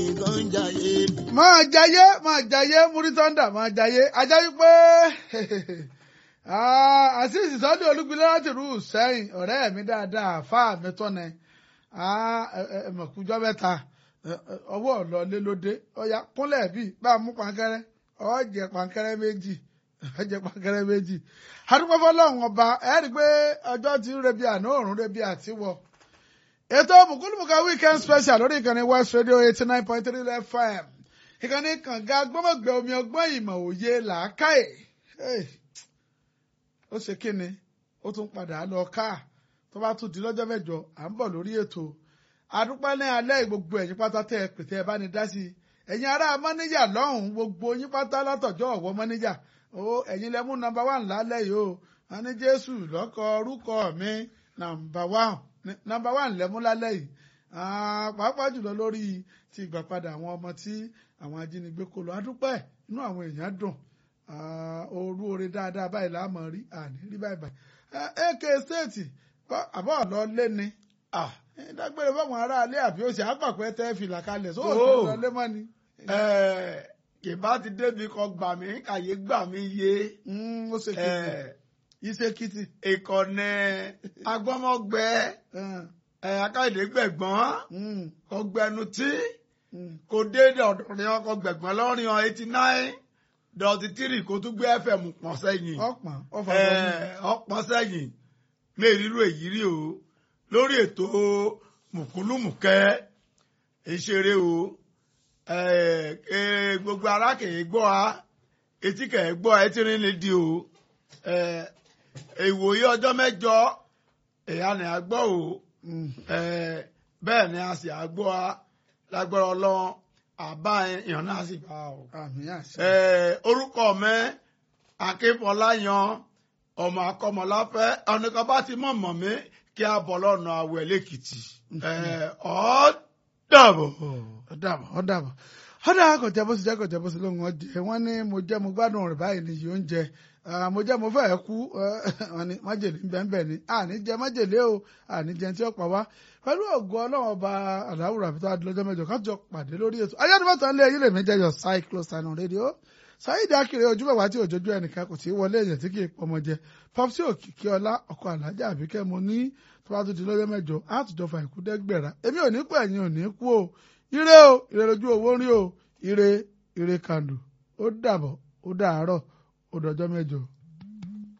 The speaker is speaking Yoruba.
nìkan ń jayé. máa jayé máa jayé múrítọ́ndà máa jayé ajá wípé àṣìṣì sọ́dọ̀ olúgbilé láti rú sẹ́yìn ọ̀rẹ́ mi dáadáa àfáà mi tọ́nẹ ẹ̀mọ̀kújọ́ mẹ́ta ọwọ́ ọ̀lọ́lé lóde ọ̀yà kúnlẹ̀ bíi bá a mú pankẹ́rẹ́ ọ̀jẹ̀ pankẹ́rẹ́ méjì ọ̀jẹ̀ pankẹ́rẹ́ méjì adúpẹ́ fọlọ́run ọba ẹ̀ rí i pé ọjọ́ ti ń rebi àná òórùn rebi àtiwọ̀ ètò mùkúlùmùkà weekend special lórí ìkànnì west radio eighty nine point three fm ìkànnì kànga gbọ́mọ̀gbẹ́ omi ọgbọ́n ìmọ̀ òye làákàyè ó ṣe kíni ó tún padà lọ ká tó bá tún di lọ́jọ́ mẹ́jọ à ń bọ̀ lórí ètò àdúpẹ́ ní alẹ́ gbogbo ẹ̀yin pátá tẹ́ ẹ pètè ẹ bá ní dá sí i ẹ̀yin ará mọ́níjà lọ́hùn-ún gbogbo yín pátá látọ̀jọ́ ọ̀wọ́ mọ́níjà ó ẹ̀yin lẹ́mú nọ́mbà wà lálẹ́ yìí o wọn ní jésù lọ́kọ orúkọ mi nọ́mbà wà nọ́mbà wà lẹ́mú lálẹ́ yìí pàápàá jùlọ lórí ti ìgbàpadà àwọn ọmọ tí àwọn ajínigbé kó lọ adúpẹ́ inú àwọn èèyàn dùn orú oore dáadáa báyìí láàmú rí àní rí báyìí báyìí ak state àbọ̀ lọ lé ni dágbére fáwọn aráalé àbí oṣù àpàpẹ́ tẹ́ fìlà kalẹ̀ sóò tó lọ lé mọ́ ni. kìbá ti débi kan gbà mí kàyé gbà mí yé. ó ṣe kìtì iṣẹ́ kìtì. ìkànnì agbọ́mọgbẹ akáyọ̀dé gbẹ̀gbọ́n ọgbẹnu tí kò déédéé ọ̀dọ̀rin ọkọ̀ gbẹ̀gbọ́n lọ́rin ọ eighty nine dọ̀tí tírì kó tún gbé fm pọ̀n sẹ́yìn ọ̀pọ̀n ọ̀fà ọ̀pọ̀n sẹ́yìn lè rírú èyí rí o lórí ètò mùkúlùmùkẹ́ ìṣeré o gbogbo ara kìí gbọ́ a etí kìí gbọ́ ẹ tí rí lè di o ìwòye ọjọ́ mẹ́jọ ìyá ni a gbọ́ o bẹ́ẹ̀ ni a sì a gbọ́ a lágbára ọlọ́run àbá èèyàn náà sì bá o. orúkọ mi akínfọláyan ọmọ akọmọláfẹ́ ọ̀nìkan bá ti mọ̀ mọ̀ mí kí a bọ̀ lọ́nà àwẹ̀ lẹ́kìtì. ọ̀ dàbọ̀. ó dàbọ̀ ó dàbọ̀ ó dàbọ̀ kò jẹ́ bó ṣe jẹ́ kò jẹ́ bó ṣe lóhùn ọjẹ́ wọ́n ní mo jẹ́ mo gbádùn rẹ̀ báyìí ni yóò ń jẹ mo jẹ́ mo fẹ́ kú wọ́n ní májèlé bẹ́ẹ̀ ni àní jẹ májèlé o àní jẹ tí ó pa wá pẹ̀lú ògo ọlọ́run ọba aláwùrọ̀ àbí tó a di lọ́jọ́ mẹ́jọ ká jọ pàdé lórí ètò ayélujára lé ayé lèmi jẹ́ yọ cyclostyle on radio sáyidì akiri ojú bàbá tí òjòjú ẹnìkan kò tí í wọlé èèyàn tí kì í pọmọ jẹ popsi òkìkí ọlá ọkọ alájà àbíkẹ́ mo ní tó bá tún di lọ́jọ́ mẹ́jọ àtújọ fà ìkú dẹ́gbẹ̀rà èmi ò ní kú ẹ̀yin ò ní kú o ire o ire lójú owó rí o ire ire kàndù ó dàbọ̀ ó dàárọ̀ ó dọjọ́ mẹ́jọ.